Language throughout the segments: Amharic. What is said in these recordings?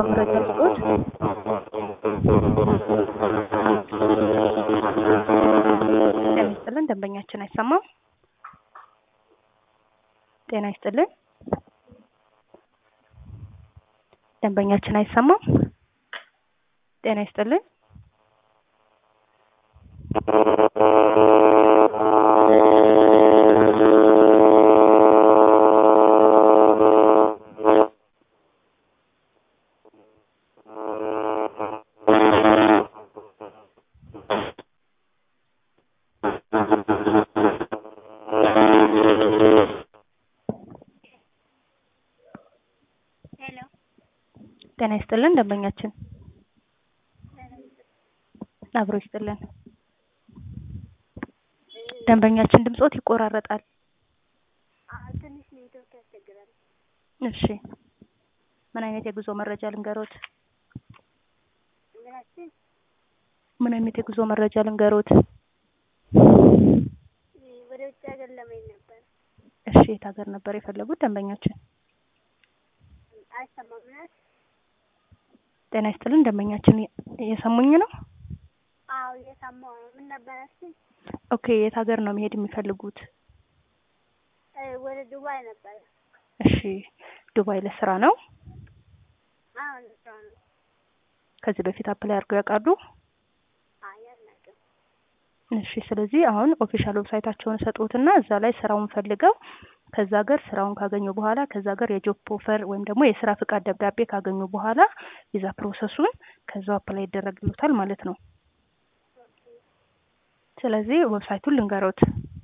መረጃ ልስጦት? ጤና ይስጥልን ደንበኛችን አይሰማም? ጤና ይስጥልን ደንበኛችን አይሰማም? ጤና ይስጥልን ሄሎ ጤና ይስጥልን ደንበኛችን አብሮ ይስጥልን ደንበኛችን ድምጾት ይቆራረጣል። አዎ ትንሽ ኔትወርክ ያስቸግራል። እሺ ምን አይነት የጉዞ መረጃ ልንገሮት? ምናችን ምን አይነት የጉዞ መረጃ ልንገሮት? ወደ ውጭ ሀገር ለመሄድ ነበር። እሺ የት ሀገር ነበር የፈለጉት ደንበኛችን? አይሰማም ምናት? ጤና ይስጥልን ደንበኛችን እየሰሙኝ ነው? አዎ እየሰማሁ ነው። ምን ነበር ያልሽኝ? ኦኬ የት ሀገር ነው መሄድ የሚፈልጉት? እ ወደ ዱባይ ነበር። እሺ ዱባይ ለስራ ነው? አዎ ለስራ ነው። ከዚህ በፊት አፕላይ አድርገው ያውቃሉ? አይ አላውቅም። እሺ ስለዚህ አሁን ኦፊሻል ዌብሳይታቸውን ሰጡትና እዛ ላይ ስራውን ፈልገው ከዛ ሀገር ስራውን ካገኙ በኋላ ከዛ ሀገር የጆብ ኦፈር ወይም ደግሞ የስራ ፍቃድ ደብዳቤ ካገኙ በኋላ ቪዛ ፕሮሰሱን ከዛው አፕላይ ይደረግሉታል ማለት ነው። ስለዚህ ዌብሳይቱን ልንገሮት።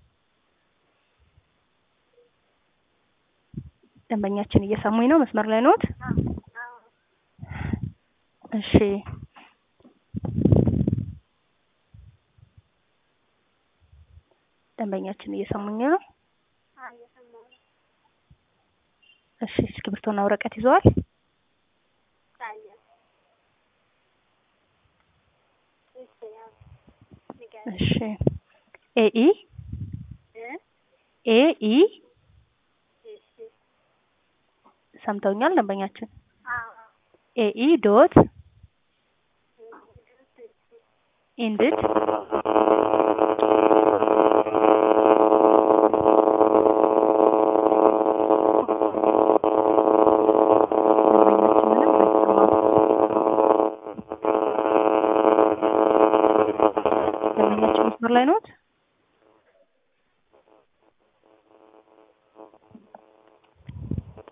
ደንበኛችን እየሰሙኝ ነው? መስመር ላይ ኖት? አዎ አዎ እሺ ደንበኛችን እየሰሙኝ ነው? አዎ እየሰማሁ ነው። እሺ እስክሪብቶና ወረቀት ይዘዋል? አለ እሺ ያው ንገሪኝ። እሺ ኤኢ እ ኤኢ እሺ ሰምተውኛል ደንበኛችን? አዎ ኤኢ ዶት እሺ ኢንድድ